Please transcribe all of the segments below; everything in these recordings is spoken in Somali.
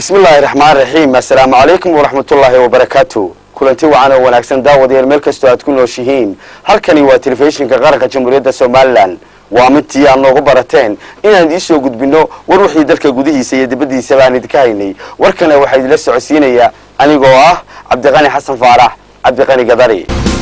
bismillaahi raxmaan raxiim assalaamu calaykum waraxmatullaahi wabarakaatu kulanti wacan oo wanaagsan daawadayaal meel kastoo aad ku nooshihiin halkani waa telefishinka qaranka jamhuuriyadda somalilan waa mintii aad noogu barateen inaan idiin soo gudbinno war wixii dalka gudihiisa iyo dibaddiisaba aan idinka haynay warkana waxaa idinla socodsiinaya anigoo ah cabdiqani xasan faarax cabdiqani gadari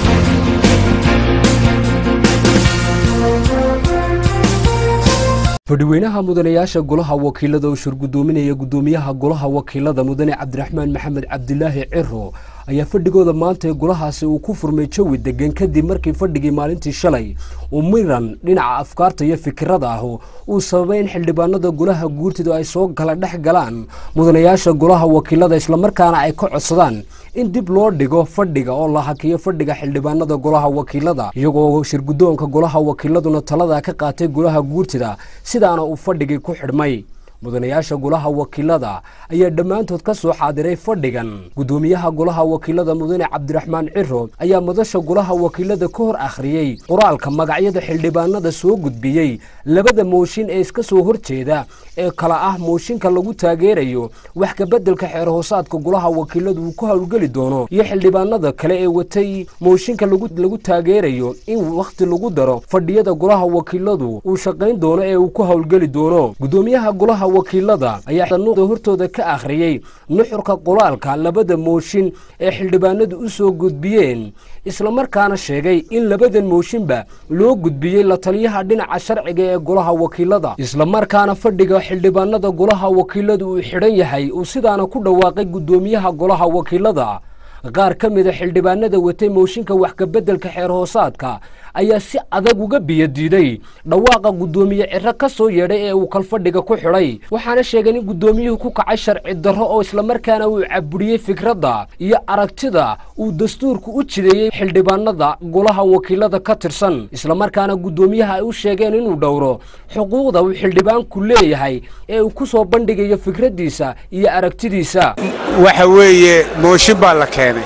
fadhiweynaha mudanayaasha golaha wakiilada oo shurgudoominaya gudoomiyaha golaha wakiilada mudane cabdiraxmaan maxamed cabdilaahi ciro ayaa fadhigooda maanta ee golahaasi uu ku furmay jawi degan kadib markii fadhigii maalintii shalay uu miran dhinaca afkaarta iyo fikirada ah uu sababay in xildhibaanada golaha guurtidu ay soo kala dhex galaan mudanayaasha golaha wakiilada islamarkaana ay ka codsadaan in dib loo dhigo fadhiga oo la hakiyo fadhiga xildhibaanada golaha wakiilada iyagoo shirgudoonka golaha wakiiladuna talada ka qaatay golaha guurtida sidaana uu fadhigii ku xidhmay mudanayaasha golaha wakiilada ayaa dhammaantood ka soo xaadiray fadhigan gudoomiyaha golaha wakiilada mudane cabdiraxmaan ciro ayaa madasha golaha wakiilada ka hor akhriyey qoraalka magacyada xildhibaanada soo gudbiyey labada mooshin ee iska soo horjeeda ee kala ah mooshinka lagu taageerayo wax kabeddelka xeer hoosaadka golaha wakiiladu uu ku howlgeli doono iyo xildhibaanada kale ee watay mooshinka lagu taageerayo in wakhti lagu daro fadhiyada golaha wakiiladu uu shaqayn doono ee uu ku howlgeli doono gudoomiyaha golaha wakiilada ayaa sanuuqda hortooda ka akhriyey nuxurka qoraalka labada mooshin ee xildhibaanadu u soo gudbiyeen islamarkaana sheegay in labadan mooshinba loo gudbiyey la taliyaha dhinaca sharciga ee golaha wakiilada islamarkaana fadhiga xildhibaanada golaha wakiiladu uu xidhan yahay uu sidaana ku dhawaaqay gudoomiyaha golaha wakiilada qaar ka mida xildhibaanada watay mooshinka wax kabeddelka xeer hoosaadka ayaa si adag uga biyadiiday dhawaaqa guddoomiye ciro ka soo yeedhay ee uu kalfadhiga ku xidhay waxaana sheegeen in guddoomiyuhu ku kacay sharci darro oo islamarkaana uu caburiyey fikradda iyo aragtida uu dastuurku u jideeyey xildhibaanada golaha wakiilada ka tirsan islamarkaana guddoomiyaha ay u sheegeen inuu dhowro xuquuqda uu xildhibaanku leeyahay ee uu ku soo bandhigayo fikraddiisa iyo aragtidiisa waxa weeye mooshin baa la keenay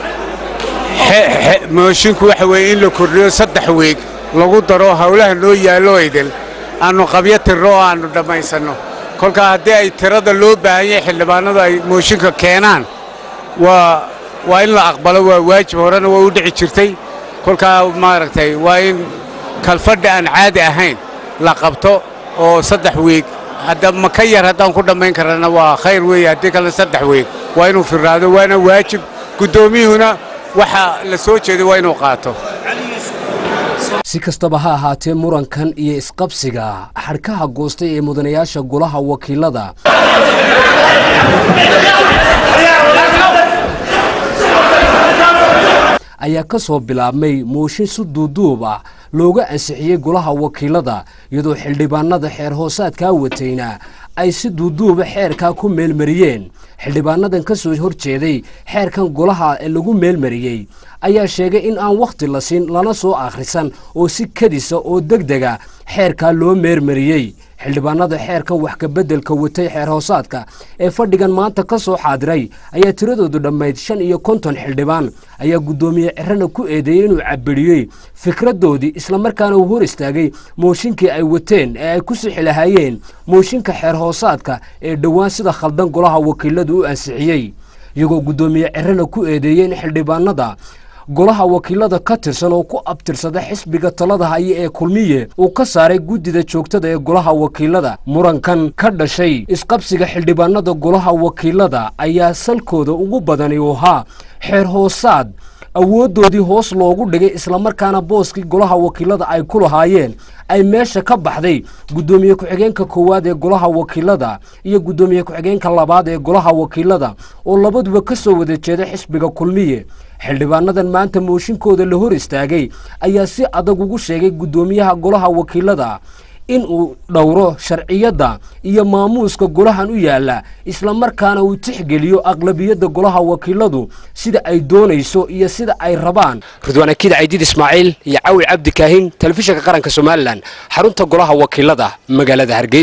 moshinku waxa weeye in la kordhiyo saddex weeg lagu daro howlaha noo yaallo idil aannu qabyo tirno oo aannu dhammaysanno kolkaa haddii ay tirada loo baahan yahay xildhibaanadu ay mooshinka keenaan waa waa in la aqbalo waa waajib horena waa u dhici jirtay kolkaa maaragtay waa in kalfadhi aan caadi ahayn la qabto oo saddex weeg hadda ma ka yar haddaan ku dhammayn karana waa khayr weeye haddii kalena saddex weeg waa inuu firraado waana waajib guddoomiyuhuna waxa la soo jeeday waa inuu qaato si kastaba ha ahaatee murankan iyo isqabsiga xadhkaha goostay ee mudanayaasha golaha wakiilada ayaa ka soo bilaabmay mooshin si duuduub ah looga ansixiyey golaha wakiilada iyadoo xildhibaanada xeer hoosaadkaa watayna ay si duuduuba xeerkaa ku meelmariyeen xildhibaanadan ka soo hor jeeday xeerkan golaha ee lagu meelmariyey ayaa sheegay in aan wakhti la siin lana soo akhrisan oo si kadisa oo deg dega xeerkaa loo meermariyey xildhibaanada xeerkan wax kabeddelka watay xeer hoosaadka ee fadhigan maanta ka soo xaadiray ayaa tiradoodu dhammayd shan iyo konton xildhibaan ayaa guddoomiye cirana ku eedeeyey inuu cabiriyey fikraddoodii islamarkaana uu hor istaagay mooshinkii ay wateen ee ay ku sixi lahaayeen mooshinka xeer hoosaadka ee dhowaan sida khaldan golaha wakiiladu u ansixiyey iyagoo guddoomiye cirana ku eedeeyey in xildhibaanada golaha wakiilada ka tirsan oo ku abtirsada xisbiga talada haya ee kulmiye uu ka saaray guddida joogtada ee golaha wakiilada murankan ka dhashay isqabsiga xildhibaanada golaha wakiilada ayaa salkooda ugu badani u ahaa xeer hoosaad awooddoodii hoos loogu dhigay islamarkaana booskii golaha wakiilada ay ku lahaayeen ay meesha ka baxday guddoomiye ku-xigeenka koowaad ee golaha wakiilada iyo guddoomiye ku-xigeenka labaad ee golaha wakiilada oo labaduba ka soo wada jeeda xisbiga kulmiye xildhibaanadan maanta mooshinkooda la hor istaagay ayaa si adag ugu sheegay guddoomiyaha golaha wakiilada in uu dhowro sharciyadda iyo maamuuska golahan u yaalla islamarkaana uu tixgeliyo aqlabiyadda golaha wakiiladu sida ay doonayso iyo sida ay rabaan ridwaan akiid caydiid ismaaciil iyo cawi cabdi kaahin telefishinka qaranka somalilan xarunta golaha wakiilada magaalada hargeysa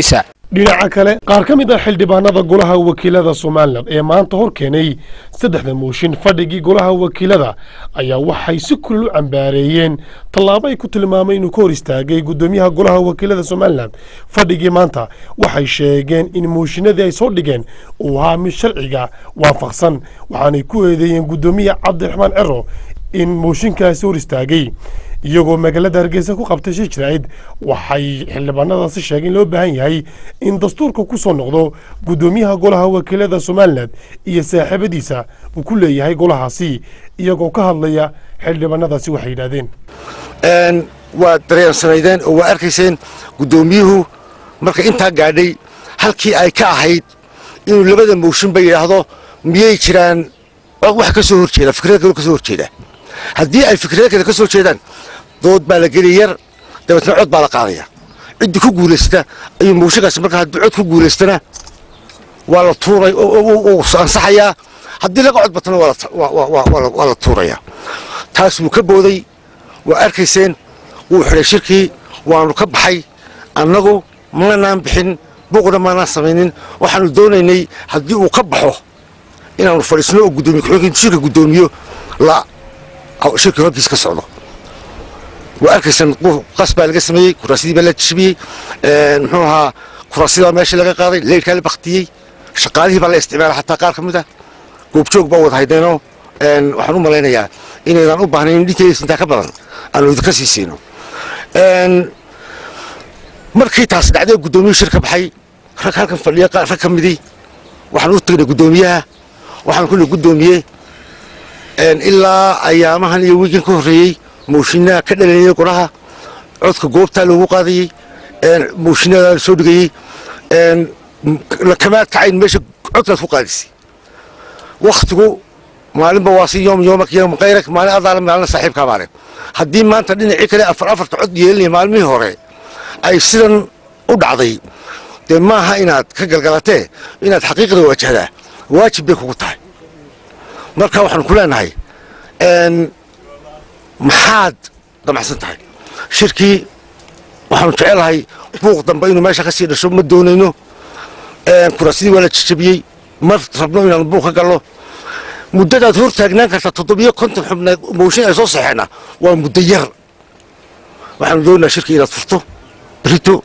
dhinaca kale qaar ka mid ah xildhibaanada golaha wakiilada somalilan ee maanta hor keenay saddexda mooshin fadhigii golaha wakiilada ayaa waxay si kulul u cambaareeyeen tallaabo ay ku tilmaamay inuu ka hor istaagay guddoomiyaha golaha wakiilada somalilan fadhigii maanta waxay sheegeen in mooshinadii ay soo dhigeen uu ahaa mid sharciga waafaqsan waxaanay ku eedeeyeen guddoomiya cabdiraxmaan cero in mooshinkaasi hor istaagay iyagoo magaalada hargeysa ku qabtay shir jiraa'id waxay xildhibaanadaasi sheegeen in loo baahan yahay in dastuurka ku soo noqdo guddoomiyaha golaha wakiilada somalilan iyo saaxiibadiisa uu ku leeyahay golahaasi iyagoo ka hadlaya xildhibaanadaasi waxay yidhaahdeen waa dareensanaydeen oo waa arkayseen guddoomiyuhu marka intaa gaadhay halkii ay ka ahayd inuu labada mooshinba yidhaahdo miyay jiraan wax ka soo horjeeda fikrada kale ka soo horjeeda haddii ay fikrada kale ka soo jeedaan dood baa la geli yar dabeetna cod baa la qaadaya ciddii ku guulaysata ayuu mooshinkaasi marka haddii cod ku guulaystana waa la tuuray uu ansaxayaa haddii laga cod batana waa la tuurayaa taas wuu ka booday waa arkayseen wuu xidhay shirkii waanu ka baxay annagu manaan bixin buuqna maanaan samaynin waxaanu doonaynay haddii uu ka baxo inaanu fadhiisno oo gudoomiye ku-xigeenka shirka guddoomiyo la shirka horkiis ka socdo waa arkaysaan qas baa laga sameeyey kuraasidii baa la jibiyey muxuu ahaa kuraasidii baa meesha laga qaaday leyrkaa la baktiyey shaqaalihii baa la isticmaala xataa qaar ka mid ah goobjoog baa wada haydeenoo waxaan u malaynayaa inaydaan u baahnayn dhinteediis intaa ka badan aanu idinka sii siino markii taas dhacday guddoomiyuhu shir ka baxay rag halkan fadhiya rag ka midii waxaan u tagnay guddoomiyaha waxaan ku nihi guddoomiye ilaa ayaamahan iyo wiigan ka horreeyey mooshinaa ka dhalanayay qoraha codka goobtaa loogu qaadayey mooshinada la soo dhigayey kamaad kacayn meesha codkaad ku qaadisay wakhtigu maalinba waa si yoom yoomak yoom kayrak maalin adaala maalin saaxiibkaa maalin haddii maanta dhinacii kale afar afarta cod yeelinaya maalmihii hore ay sidan u dhacday dee maaha inaad ka galgalatee inaad xaqiiqda wajahdaa waajib bay kugu tahay marka waxaanu ku leenahay maxaad damacsan tahay shirkii waxaanu jecelahay buuq dambe inuu meesha ka sii dhasho ma doonayno kuraasidii waa la jajabiyey ma rabno inaanu buuq ka galno muddadaad hor taagnaan karta toddobiyo konton xubneed mooshin ay soo saxeenna waa muddo yar waxaanu doonaynaa shirkii inaad furto brito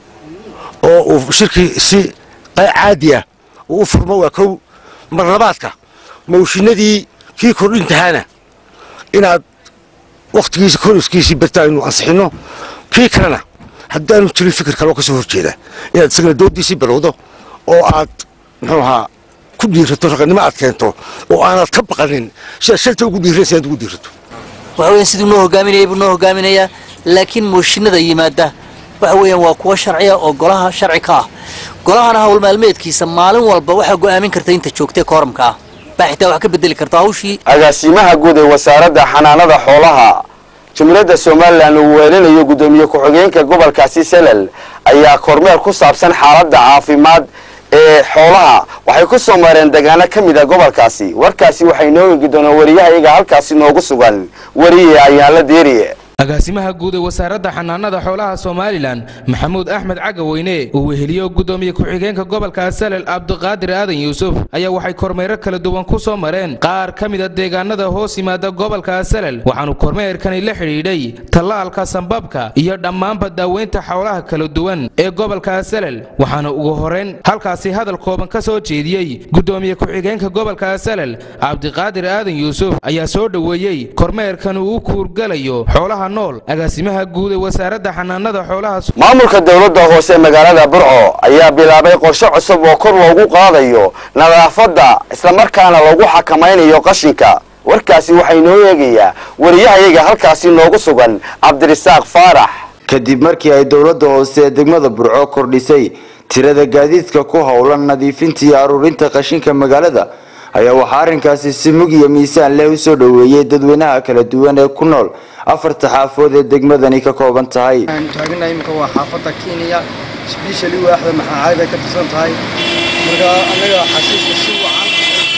oo uu shirkii si caadi ah uu u furmo waa kow marlabaadka mooshinadii kii kordhintahaana inaad wakhtigiisa koriskiisii barta aynu ansixinno kii kalena haddaanu jirin fikir kaloo ka soo horjeeda inaad isagana doodiisii bilowdo oo aad muxuu ahaa ku dhiirato raqannimo aad keento oo aanad ka baqanin sidaad shalta ugu dhiiraysa inaad ugu dhiirato waxa weeyaan siduu noo hogaaminayay buu noo hogaaminayaa laakiin mooshinada yimaada waxa weeyaan waa kuwo sharciya oo golaha sharci ka ah golahana hawl maalmeedkiisa maalin walba waxaa go'aamin karta inta joogtee kooramka ah baa xitaa wax ka bedeli karta hawshii agaasimaha guud ee wasaaradda xanaanada xoolaha jumhuuriyadda somalilan uu weelinayo guddoomiye ku-xigeenka gobolkaasi selal ayaa kormeer ku saabsan xaaladda caafimaad ee xoolaha waxay ku soo mareen degaano ka mid a gobolkaasi warkaasi waxay noo eegi doonaan wariyahayaga halkaasi noogu sugan wariye ayaanla deeriye agaasimaha guud ee wasaaradda xanaanada xoolaha somalilan maxamuud axmed cagaweyne uu weheliyo guddoomiye ku-xigeenka gobolka salel cabdiqaadir aadan yuusuf ayaa waxay kormeero kala duwan ku soo mareen qaar ka mida deegaanada hoos yimaada gobolka salel waxaanu kormeerkani la xidhiidhay tallaalka sambabka iyo dhammaanba daaweynta xoolaha kala duwan ee gobolka salel waxaana ugu horeyn halkaasi hadal kooban ka soo jeediyey guddoomiye ku-xigeenka gobolka salel cabdiqaadir aadan yuusuf ayaa soo dhoweeyey kormeerkan uu u kuurgalayo xoolaha nool agaasimaha guud ee wasaaradda xanaanada xoolaha maamulka dowladda hoose magaalada burco ayaa bilaabay qorshe cusub oo kor loogu qaadayo nadaafadda islamarkaana lagu xakamaynayo qashinka warkaasi waxay noo eegayaa wariyahayaga halkaasi noogu sugan cabdirisaaq faarax kadib markii ay dowladda hoose ee degmada burco kordhisay tirada gaadiidka ku howlan nadiifinta iyo aruurinta qashinka magaalada ayaa waxaa arrinkaasi si mug iyo miisaan leh u soo dhoweeyey dadweynaha kala duwan ee ku nool afarta xaafood ee degmadani ka kooban tahay taagana imika waa xaafadda kenya sbeshali waaxda maxaacayd ay ka tirsan tahay marka annaga xashiiska si wacan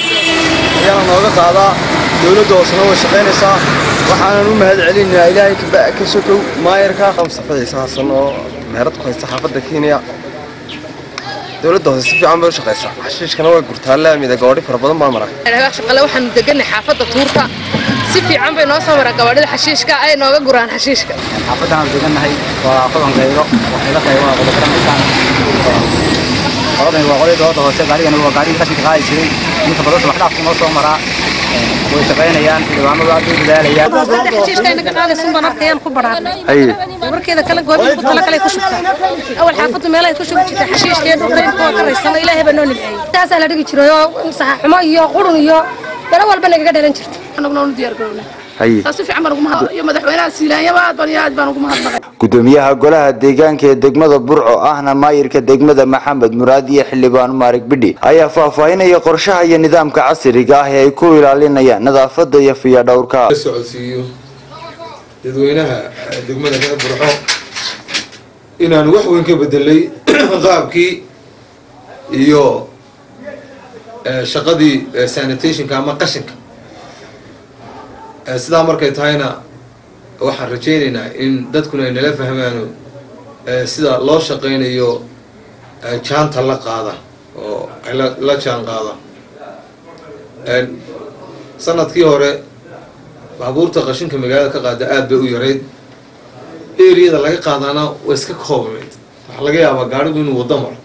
ayaana nooga qaadaa dowladda hoosena way shaqaynaysaa waxaanan u mahad celinayaa ilaahay ka sokow maayarka mustafa ciise xasan oo meherad ku haysta xaafadda kenya dowladda hoose si fiican bay u shaqaysaa xashiishkana way gurtaa laamida gawadhi fara badan baa mara shaqale waxaanu deganay xaafadda tuurta si fiican bay noo soo maraa gawadhida xashiishka ay nooga guraan xashiishka xaafaddan aan degannahay waa qodan qaylo waxay la qaybo waa qodobkaramaysaan qoladan waa qoladii dowladda hoose gaarigani waa gaarigii qashinka qaadi jiray inta badan subax dhaafku noo soo maraa way shaqaynayaan xildhibaanadu aad bay dadaalayaan xashiishka inaga qaadaysun baan arkayaan ku badhaadnay haye markeeda kala goobin ku tala kale ku shubtaa awal xaafaddu meelahay ku shubi jirtay xashiishka iyo dhulka inta waa ka raysana ilaahay baa noo nimceeyey taasaa la dhigi jiray oo saxaxumo iyo qurun iyo dalo walba nagaga dhalan jirta anaguna unu diyaar garownay haye taas si fiican baan ugu mahad iyo madaxweynaha siilaanyaba aad baan iyo aad baan ugu mahadnaqay gudoomiyaha golaha deegaanka ee degmada burco ahna maayirka degmada maxamed muraad iyo xildhibaan maarig bidhi ayaa faahfaahinaya qorshaha iyo nidaamka casriga ah ee ay ku ilaalinayaan nadaafada iyo fiyadhowrka socodsiiyo dadweynaha degmada reer burco inaanu wax weyn ka bedelay qaabkii iyo shaqadii sanitationka ama qashinka sidaa markay tahayna waxaan rajaynaynaa in dadkuna ay nala fahmaano sida loo shaqaynayo jaanta la qaada oo ay la jaan qaada sanadkii hore baabuurta qashinka magaalada ka qaada aad bay u yarayd eriyada laga qaadaana way iska koobnayd waxaa laga yaabaa gaarigu inuu waddo maro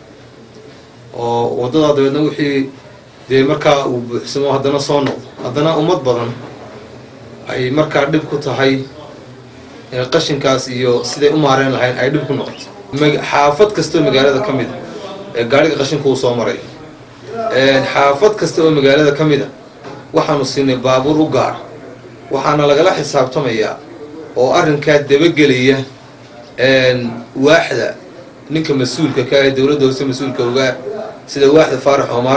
oo waddadaa dabeedna wixii dee markaa uu buuxsamo haddana soo noqdo haddana ummad badan ay markaa dhib ku tahay qashinkaas iyo siday u maareen lahayn ay dhib ku noqoto xaafad kastoo magaalada ka mid a gaariga qashinka uu soo maray xaafad kasta oo magaalada ka mid a waxaanu siinay baabuur u gaar waxaana lagala xisaabtamayaa oo arrinkaa dabagelaya waaxda ninka mas-uulka ka ee dowladda hoose mas-uulka ogaa sida waaxda faarax omar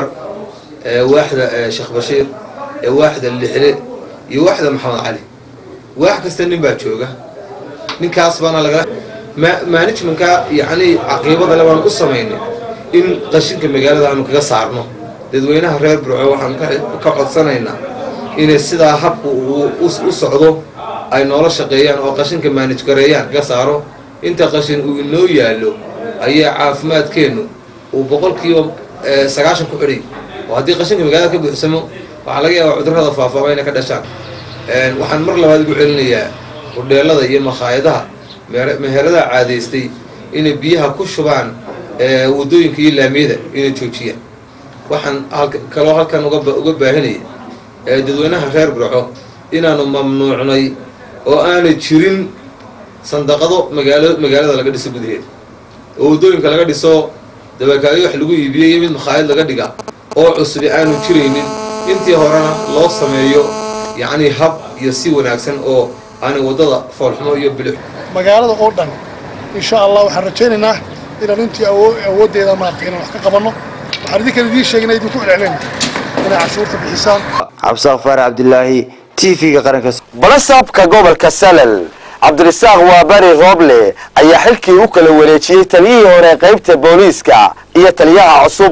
waaxda sheekh bashiir waaxda lixle iyo waaxda maxamed cali waax kasta nin baa jooga ninkaas baana lagala managementka yacni caqiibada le baan u samaynay in qashinka magaalada aanu kaga saarno dadweynaha reer burco waxaanu ka codsanaynaa inay sidaa habku u socdo ay noola shaqeeyaan oo qashinka maanaj gareeyaan kaga saaro inta qashin uu inoo yaallo ayaa caafimaadkeennu uu boqolkiiba sagaashan ku xidhay oo haddii qashinka magaalada ka buuxsamo waxaa laga yaabaa cudurrada faafaaba inay ka dhashaan waxaan mar labaad ugu celinayaa hudheelada iyo makhaayadaha meheradaha caadaystay inay biyaha ku shubaan waddooyinka iyo laamiyada inay joojiyaan waxaan kaloo halkan uga baahinaya dadweynaha reer burco inaanu mamnuucnay oo aanay jirin sandaqado magaalo magaalada laga dhiso gudaheeda oo waddooyinka laga dhiso dabakaayo wax lagu iibiyey iyo mid makhaayad laga dhiga oo cusubi aanu jiraynin intii horena loo sameeyo yacni hab iyo si wanaagsan oo aanay waddada foolxumo iyo bilix magaalada oo dhan insha allah waxaan rajaynaynaa inaan intii awooddeeda maaragtay inaan wax ka qabanno waxaan idinkan idiin sheegina idinku celcelin inay cashuurta bixisaan cabdisaaq faarax cabdilaahi t v-ga qaranka balasaabka gobolka salal cabdirasaaq waabari rooble ayaa xilkii u kala wareejiyey taliyihii hore qaybta booliiska iyo taliyaha cusub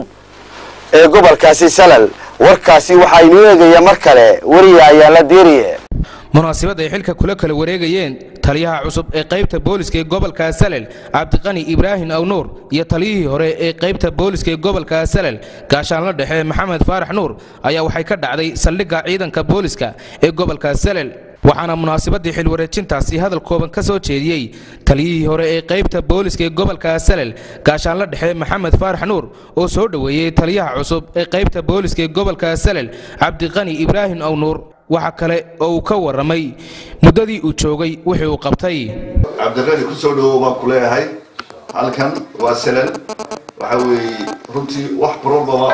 ee gobolkaasi salal warkaasi waxaa inuu eegaya mar kale weriya ayaa la diiriye munaasabad ay xilka kula kala wareegayeen taliyaha cusub ee qaybta booliska ee gobolka salel cabdiqani ibraahim awnuur iyo taliyihii hore ee qaybta booliska ee gobolka salel gaashaanla dhexe maxamed faarax nuur ayaa waxay ka dhacday saldhigga ciidanka booliska ee gobolka salel waxaana munaasabadii xilwareejintaasi hadal kooban ka soo jeediyey taliyihii hore ee qaybta booliska ee gobolka salel gaashaanla dhexe maxamed faarax nuur oo soo dhoweeyey taliyaha cusub ee qaybta booliska ee gobolka salel cabdiqani ibraahim awnuur waxa kale oo uu ka warramay muddadii uu joogay wixii uu qabtay cabdiqani ku soo dhowow baan ku leeyahay halkan waa salal waxa weeye runtii wax problema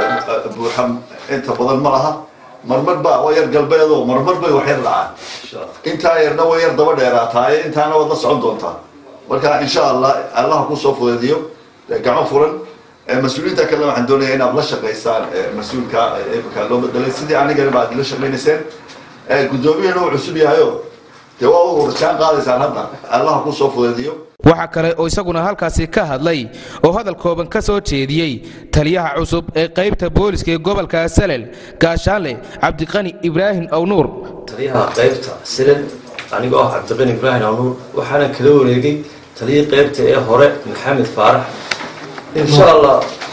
oo buuxa inta badan ma laha marmar ba waa yar galbeedoo marmar bay wax yar dhacaan intaa yarna way yar daba dheeraataaye intaana waad la socon doontaa marka insha allah allaha kusoo fudeediyo gacmo furan mas-uuliyiinta kalena waxaan doonayaa inaad la shaqaysaan mas-uulka imika loo bedelay sidii anigana baad la shaqaynayseen guddoomiyahana uu cusub yahayo dee waa u warjaan qaadaysaan hadda allaha kusoo fudeediyo waxaa kale oo isaguna halkaasi ka hadlay oo hadal kooban ka soo jeediyey taliyaha cusub ee qaybta booliska ee gobolka salel gaashaanle cabdiqani ibraahim awnuur taliyaha qaybta salel anigoo ah cabdiqani ibraahim awnuur waxaana kala wareegay taliyihii qaybta ee hore maxamed faarax insha allah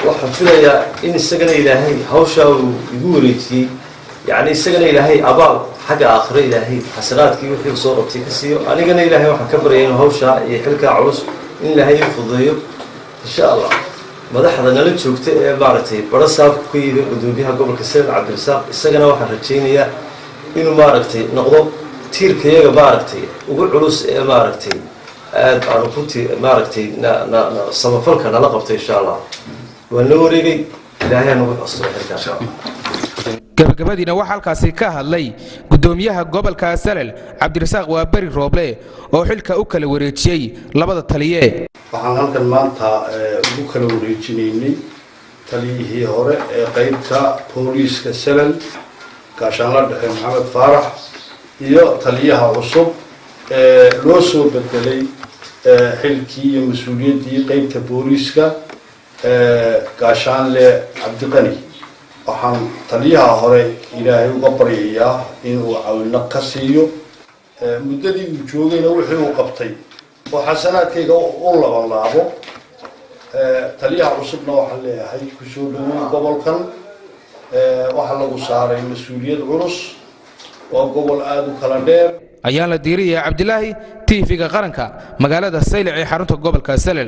waxaan filayaa in isagana ilaahay hawshaa uu igu wareejiyey yacni isagana ilaahay abaal xagga aakhiro ilaahay xasanaadkii wixii uu soo qabtay ka siiyo anigana ilaahay waxaan ka baryaya inuu hawshaa iyo xilkaa culus in ilaahay ii fududeeyo insha allah madaxda nala joogta ee maaragtay baro saabka ku yimi gudoomiyaha gobolka seel cabdirasaaq isagana waxaan rajaynayaa inuu maaragtay noqdo tiirkayaga maaragtay ugu culus ee maaragtay aad aanu ku ti maaragtay samafalka nala qabto insha allah waan la wareegay ilaahay nagu cusuro xilkaa gabagabadiina waxaa halkaasi ka hadlay gudoomiyaha gobolka salel cabdirasaaq waa beri rooble oo xilka u kala wareejiyey labada taliye waxaan halkan maanta ugu kala wareejinaynay taliyihii hore ee qeybta booliiska salel gaashaanla dhexe maxamed faarax iyo taliyaha cusub ee loo soo bedelay xilkii iyo mas-uuliyaddii qeybta booliiska gaashaanle cabdiqani waxaan taliyaha hore ilaahay uga baryayaa inuu cawino ka siiyo muddadii uu joogayna wixii uu qabtay oo xasanaadkayga u labanlaabo taliyaha cusubna waxaan leeyahay kusoo dhawow gobolkan waxaa lagu saaray mas-uuliyad culus waa gobol aada u kala dheer ayaan la diiriyay cabdilaahi tv-ga qaranka magaalada saylac ee xarunta gobolka salel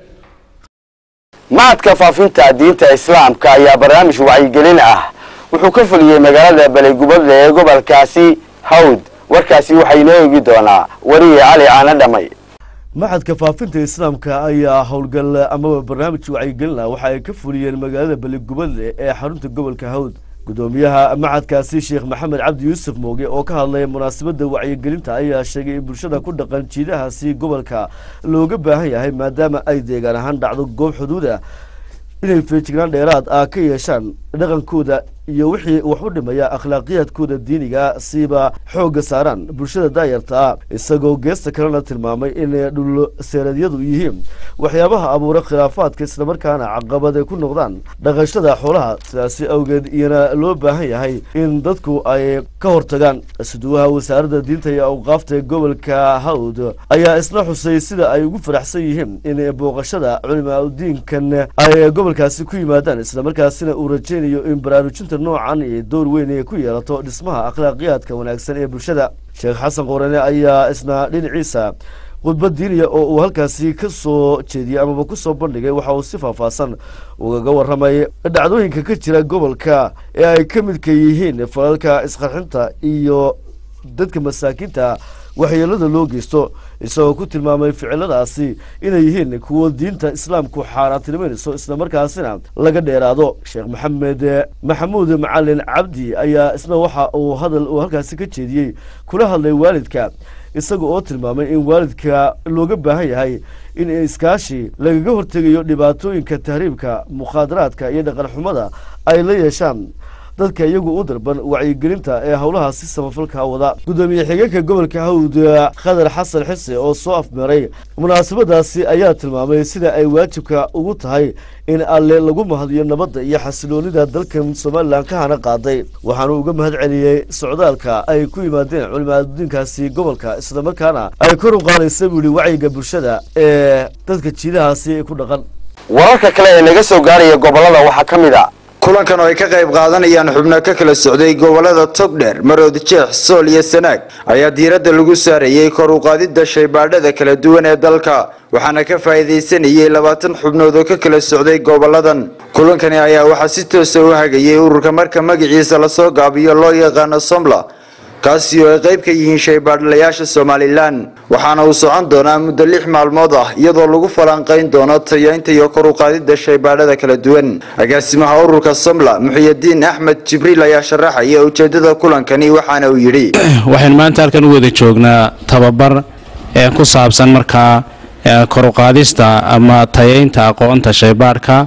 macadka faafinta diinta islaamka ayaa barnaamij wacyigelin ah wuxuu ka fuliyey magaalada baleygubadle ee gobolkaasi hawd warkaasi waxaa inoo eegi doonaa wariye cali caana dhamay maxadka faafinta islaamka ayaa howlgal amaba barnaamij wacyigelin ah waxa ay ka fuliyeen magaalada baligubadle ee xarunta gobolka hawd gudoomiyaha maxadkaasi sheekh maxamed cabdi yuusuf mooge oo ka hadlaya munaasabadda wacyigelinta ayaa sheegay in bulshada ku dhaqan jiidahaasi gobolka looga baahan yahay maadaama ay deegaan ahaan dhacdo goob xuduuda inay feejignaan dheeraad ah ka yeeshaan dhaqankooda iyo wixii wax u dhimaya akhlaaqiyaadkooda diiniga siiba xoogga saaraan bulshada daayarta ah isagoo geesta kalena tilmaamay in dhul seeradyadu yihiin waxyaabaha abuura khilaafaadka islamarkaana caqabad ay ku noqdaan dhaqashada xoolaha sidaasi awgeed iyana loo baahan yahay in dadku ay ka hortagaan suduwaha wasaaradda diinta iyo awqaafta gobolka hawd ayaa isna xusay sida ay ugu faraxsan yihiin in booqashada culimaadudiinkan ay gobolkaasi ku yimaadaan islamarkaasina uu rajaynayo in baraarujinta noocan iyo door weyn ay ku yeelato dhismaha akhlaaqiyaadka wanaagsan ee bulshada sheekh xasan qorane ayaa isna dhinaciisa khudbad diiniya oo uu halkaasi ka soo jeediyey amaba ku soo bandhigay waxa uu si faahfaahsan ugaga warramay dhacdooyinka ka jira gobolka ee ay ka midka yihiin falalka isqarxinta iyo dadka masaakiinta waxyeelada loo geysto isagoo ku tilmaamay ficiladaasi inay yihiin kuwo diinta islaamku xaaraantinimanayso islamarkaasina laga dheeraado sheekh maxamed maxamuud macalin cabdi ayaa isna waxa uu hadal uu halkaasi ka jeediyey kula hadlay waalidka isaga oo tilmaamay in waalidka looga baahan yahay in iskaashi lagaga hortegayo dhibaatooyinka tahriibka mukhaadaraadka iyo dhaqan xumada ay la yeeshaan dadka iyagu u darban wacyigelinta ee howlahaasi samafalka wada gudoomiye xigeenka gobolka hawd khadar xasan xise oo soo afmeeray munaasabadaasi ayaa tilmaamay sida ay waajibka ugu tahay in alle lagu mahadiyo nabadda iyo xasiloonida dalkan somalilan ka hana qaaday waxaanu uga mahad celiyey socdaalka ay ku yimaadeen culimaadudiinkaasi gobolka islamarkaana ay kor u qaadaysa buu yihi wacyiga bulshada ee dadka jiidahaasi ku dhaqan wararka kale ee naga soo gaaraya gobolada waxaa ka mid a kulankan oo ay ka qayb qaadanayaan xubno ka kala socday gobolada togdheer marood jeex sool iyo sanaag ayaa diiradda lagu saarayey kor u qaadidda shaybaadhada kala duwan ee dalka waxaana ka faa'iidaysanayay labaatan xubnood oo ka kala socday goboladan kulankani ayaa waxaa si toosa u hagayay ururka marka magaciisa lasoo gaabiyo loo yaqaano somla kaasi oo ay qayb ka yihiin shaybaadhlayaasha somalilan waxaana uu socon doonaa muddo lix maalmood ah iyadoo lagu falanqayn doono tayaynta iyo kor u qaadidda shaybaadhada kala duwan agaasimaha ururka somla muxiyadiin axmed jibriil ayaa sharaxaya ujeedada kulankani waxaana uu yidhi waxaynu maanta halkan u wada joognaa tababar ee ku saabsan markaa kor u qaadista ama tayaynta aqoonta shaybaadhka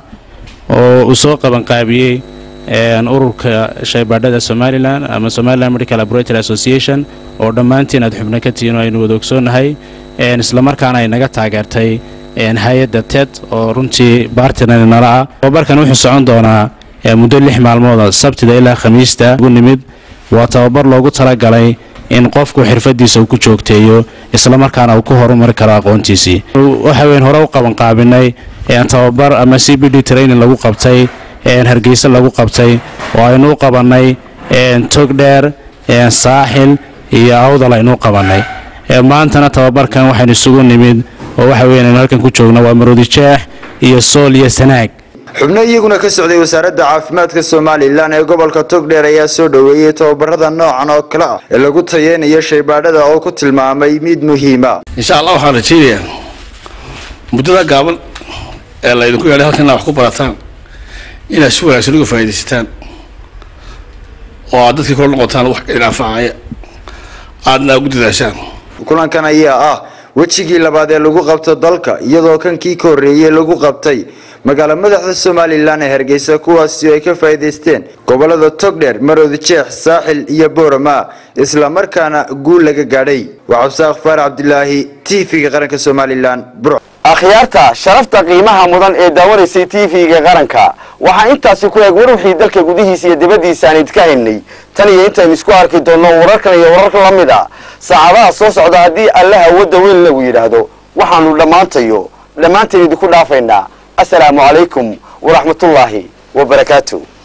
oo uu soo qabanqaabiyey ururka shaybaadhada somalilan ama somaliland medical laboratory association oo dhammaantiin aad xubno ka tihiin oo aynu wada ogsoonnahay islamarkaana ay naga taageertay hay-adda ted oo runtii baartinan nala ah tababarkan wuxuu socon doonaa muddo lix maalmooda sabtida ilaa khamiista ugu nimid waa tababar loogu talagalay in qofku xirfadiisa uu ku joogteeyo islamarkaana uu ku horumari karo aqoontiisii waxa weyn hore u qabanqaabinay tababar ama c b d training lagu qabtay hargeysa lagu qabtay oo aynu u qabannay togdheer saaxil iyo awdal aynu u qabannay maantana tababarkan waxaynu isugu nimid oo waxa weyan aynu halkan ku joogna waa maroodi jeex iyo sool iyo sanaag xubno iyaguna ka socday wasaaradda caafimaadka somalilan ee gobolka togdheer ayaa soo dhoweeyey tababarada noocan oo kale ah ee lagu tayeynayo shaybaadhada oo ku tilmaamay mid muhiima insha allah waxaan rajaynayaa muddada gaaban ee laydinku yeedhay halkan inaad wax ku barataan inaad si wanaagsan uga faa'iidaysataan oo aad dadkii kula noqotaan wax idin anfacaya aadna ugu dadaashaan kulankan ayaa ah wejigii labaad ee lagu qabto dalka iyadoo kan kii ka horreeyey lagu qabtay magaala madaxda somalilan ee hargeysa kuwaasi oo ay ka faa'iidaysteen gobolada togdheer maroodi jeex saaxil iyo boorama isla markaana guul laga gaadhay waa cabsaaq faarax cabdilaahi t v-ga qaranka somalilan bur akhyaarta sharafta qiimaha mudan ee daawanaysay t v-ga qaranka waxaa intaasi ku eeg war wixii dalka gudihiisa iyo dibaddiisa aan idka haynay tan iyo intaynu isku arki doonno wararkan iyo wararka la mid a saacadaha soo socda haddii allaha wadda weyn lagu yidhaahdo waxaanu dhammaantayo dhammaanteen idinku dhaafaynaa asalaamu calaykum waraxmatullaahi wabarakaatu